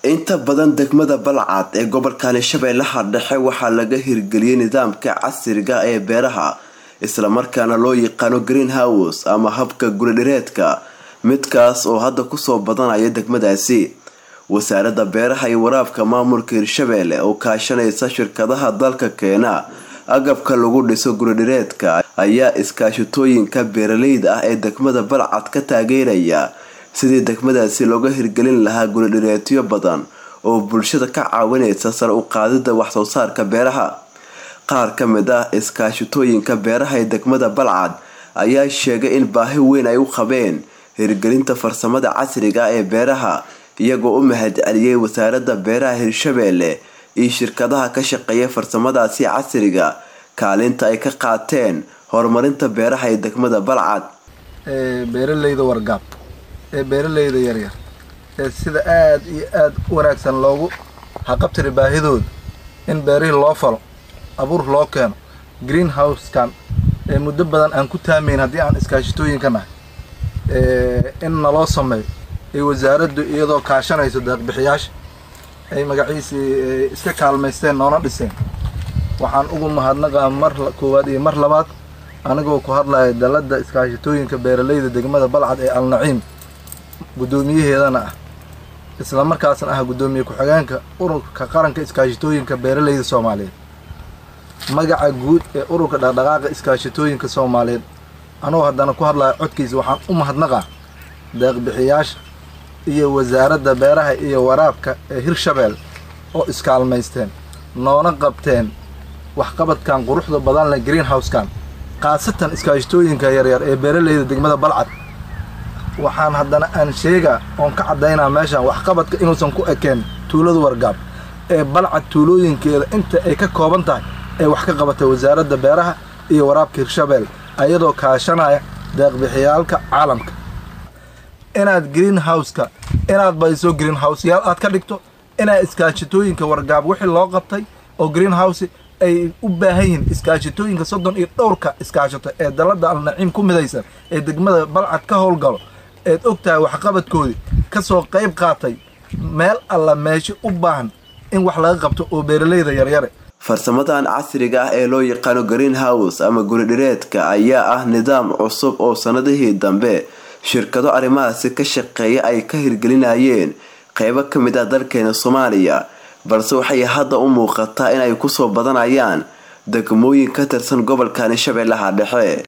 inta badan degmada balcad ee gobolkani shabeellaha dhexe waxaa laga hirgeliyey nidaamka casriga ee beeraha islamarkaana loo yaqaano greenhouse ama habka guridhireedka midkaas oo hadda kusoo badanaya degmadaasi wasaaradda beeraha iyo waraabka maamulka hirshabeelle oo kaashanaysa shirkadaha dalka keena agabka lagu dhiso guridhireedka ayaa iskaashatooyinka beeraleyda ah ee degmada balcad ka taageeraya sidii degmadaasi looga hirgelin lahaa guridhireetyo badan oo bulshada ka caawinaysa sare u qaadida waxsoo saarka beeraha qaar ka mid ah iskaashatooyinka beeraha ee degmada balcad ayaa sheegay in baahi weyn ay u qabeen hirgelinta farsamada casriga ee beeraha iyagoo u mahad celiyey wasaaradda beeraha hirshabeelle iyo shirkadaha ka shaqeeya farsamadaasi casriga kaalinta ay ka qaateen horumarinta beeraha ee degmada balcad beeraleyda wargaab ee beeraleyda yaryar ee sida aada iyo aada u wanaagsan loogu haqabtiri baahidooda in beerihii loo falo abuur loo keeno green house-kan ee muddo badan aan ku taamayn haddii aan iskaashitooyinka nahay in naloo sameeyo ee wasaaraddu iyadoo kaashanayso deeqbixiyaasha ay magaciisii iska kaalmaysteen noona dhiseen waxaan ugu mahadnaqaa mar koowaad iyo mar labaad anigoo ku hadlaya dalladda iskaashitooyinka beeraleyda degmada balcad ee alnaciim guddoomiyaheedana ah isla markaasna ah guddoomiye ku-xigeenka ururka qaranka iskaashitooyinka beeraleyda soomaaliyeed magaca guud ee ururka dhaqdhaqaaqa iskaashitooyinka soomaaliyeed anoo haddana ku hadlaya codkiisa waxaan u mahadnaqaa deeqbixiyaasha iyo wasaaradda beeraha iyo waraabka ee hirshabeel oo iskaalmaysteen noona qabteen waxqabadkan quruxda badan leh greenhouse-kan khaasatan iskaashitooyinka yaryar ee beeraleyda degmada balcad waxaan haddana aan sheegaa oon ka caddaynaa meeshaan waxqabadka inuusan ku ekeen tuulada wargaab ee balcad tuulooyinkeeda inta ay ka kooban tahay ee wax ka qabatay wasaaradda beeraha iyo waraabka hirshabeel ayadoo kaashanaya deeqbixiyaalka caalamka inaad greenhouse-ka inaad badiso greenhouse-yaal aad ka dhigto inaad iskaashitooyinka wargaab wixii loo qabtay oo greenhouse ay u baahan yihiin iskaashitooyinka soddon iyo dhowrka iskaashato ee dalladda alnaciim ku midaysan ee degmada balcad ka howlgalo eed og tahay waxqabadkoodii ka soo qayb qaatay meel alla meesho u baahan in wax laga qabto oo beeraleyda yaryare farsamadan casriga ah ee loo yaqaano greenhouse ama guridhireedka ayaa ah nidaam cusub oo sanadihii dambe shirkado arrimahaasi ka shaqeeya ay ka hirgelinayeen qeybo ka mid ah dalkeena soomaaliya balse waxay hadda u muuqataa inay kusoo badanayaan degmooyin ka tirsan gobolkani shabeellaha dhexe